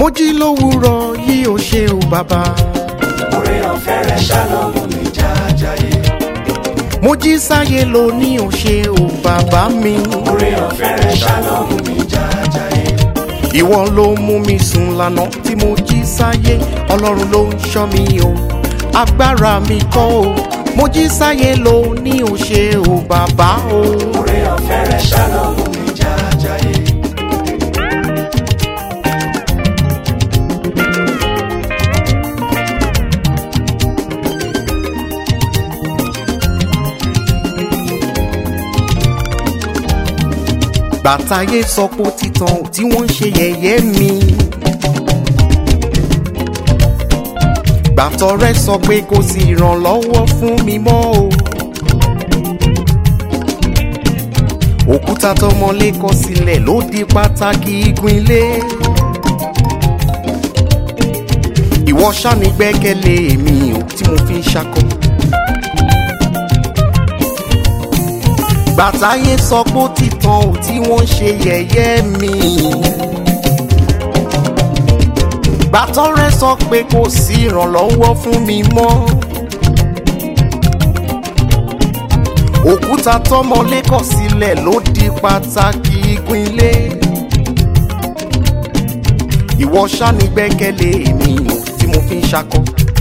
mo jí lówùúrọ̀ yìí ò ṣe o bàbá. orí ọ̀fẹ́ rẹ̀ ṣàlọ́mù mi jájáyé. mo jí sáyé lò ní ò ṣe o bàbá mi. orí ọ̀fẹ́ rẹ̀ ṣàlọ́mù mi jájáyé. ìwọ ló mú mi sùn lánàá tí mo jí sáyé ọlọ́run ló ń ṣọ́ mi o agbára mi kọ́ o mo jí sáyé lò ní ò ṣe o bàbá o. orí ọ̀fẹ́ rẹ̀ ṣàlọ́mù mi jájáyé. gbàtàyé sọ pé ó ti tàn ò tí wọ́n ń ṣe yẹ̀yẹ́ mi. gbàtọ̀rẹ́ sọ pé kò sí ìrànlọ́wọ́ fún mi mọ́ o. òkúta tọmọlé kọ sílẹ̀ ló di pàtàkì igun ilé. ìwọ ṣáni gbẹ́kẹ̀lé èmi ò tí mo fi ń ṣakọ. gbàtàyé sọ pé ó ti tàn ò tí wọ́n ń ṣe yẹ̀yẹ́ mi. gbàtọ́rẹ́ sọ pé kò sí ìrànlọ́wọ́ fún mi mọ́. òkúta tọmọlé kọ sílẹ̀ ló di pàtàkì igun ilé. ìwọ ṣáni gbẹ́kẹ̀lé èmi ò tí mo fi ń ṣakọ.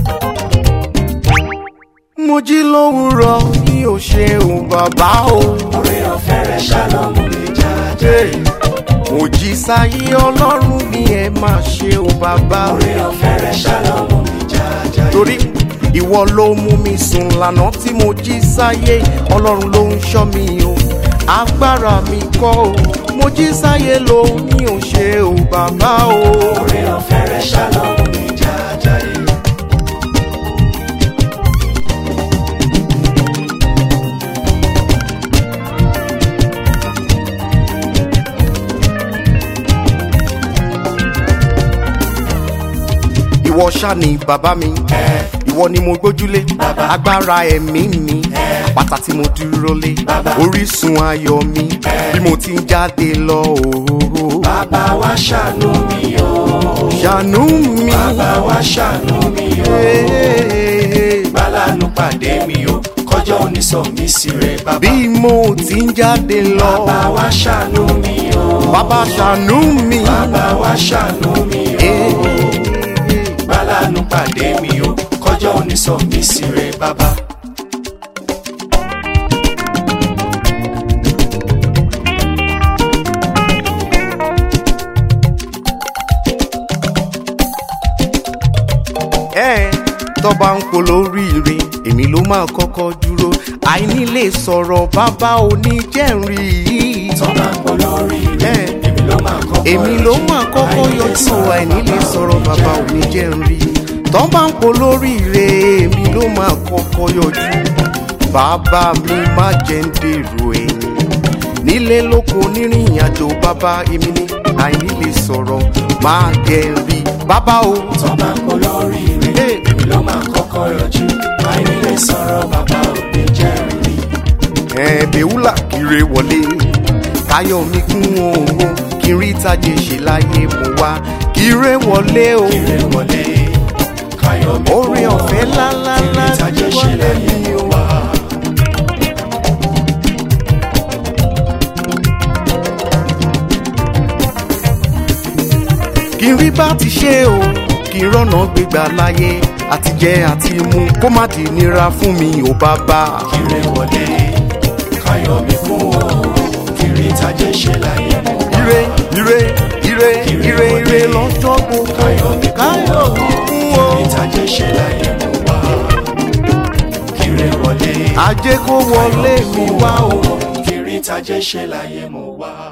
mo jí lówùúrọ̀ mi ò ṣe òun bàbá o. orí ọ̀fẹ́ rẹ̀ ṣàlọ́mù mi jájáyé. mo jí sáyé ọlọ́run mi ẹ máa ṣe o bàbá. orí ọ̀fẹ́ rẹ̀ ṣàlọ́mù mi jájáyé. torí ìwọ ló mú mi sùn lánàá tí mo jí sáyé ọlọ́run ló ń ṣọ́ mi o agbára mi kọ́ o mo jí sáyé ló ní ò ṣe o bàbá o. orí ọ̀fẹ́ rẹ̀ ṣàlọ́mù mi jájáyé. ìwọ ṣá ni bàbá mi ìwọ ni mo gbójúlé agbára ẹ̀mí mi pátá tí mo dúró lé orísun ayọ̀ mi bí mo ti ń jáde lọ òhòhò bàbá wa ṣàánú mi o. ṣàánú mi. bàbá wa ṣàánú mi o. bálánú pàdé mi o. kọjọ́ onísọ mi sí rẹ̀ bàbá. bí mo ti ń jáde lọ bàbá wa ṣàánú mi o. bàbá ṣàánú mi. bàbá wa ṣàánú mi o. bálánú pàdé mi o. kọjọ́ onísọ mi sí rẹ̀ bàbá. ẹ tọ́ba ń polóríire èmi ló máa kọ́kọ́ dúró àìní lè sọ̀rọ̀ bàbá oníjẹ́rìí yìí. tọ́ba ń pọ̀ lórí rẹ̀ Ẹ. èmi ló máa kọ́kọ́ èmi ló máa kọ́kọ́ yọjú àìní lè sọ̀rọ̀ bàbá oníjẹ́rìí. tọ́ba ń polóríire èmi ló máa kọ́kọ́ yọjú. bàbá mi má jẹ́ ń dèrò ẹ̀yìn nílé lóko nírìn àjò bàbá èmi ní àìní lè sọ̀rọ̀ máa jẹ́ rí bàbá o. tọ́ba ń pọ̀ lórí rẹ̀ Ẹ. èmi ló máa kọ́kọ́ yọjú. àìní lè sọ̀rọ̀ bàbá òbí jẹ́rìí. ẹ̀ẹ́dẹ̀wúlà kiri wọlé káyọ̀ mi kún òun kí n rí tajé ṣe láyé mo wá kiri wọlé o Ire wọlé, káyọ̀ mi orin kú ọ̀fẹ́ ọ, lálálá ìrìn tajé ti ṣe wọlé láyé mi o. wá. kí n rí bá ti ṣe o kí n rọ́nà gbégbá láyé àti jẹ àti mu kó má di nira fún mi ò bàbá. Ire wọlé, káyọ̀ mi kú ọ, ìrìn tajé ṣe láyé mú wá. ire ire ire ire ire lọ́jọ́ gbogbo Káyọ̀ mi kú káyọ̀ ọ, mi kún o. ìrìn tajé ṣe láyé mú wá. Ire wọlé, ajé kó wọlé mi wá o. ìrìn tajé ṣe láyé mú wá.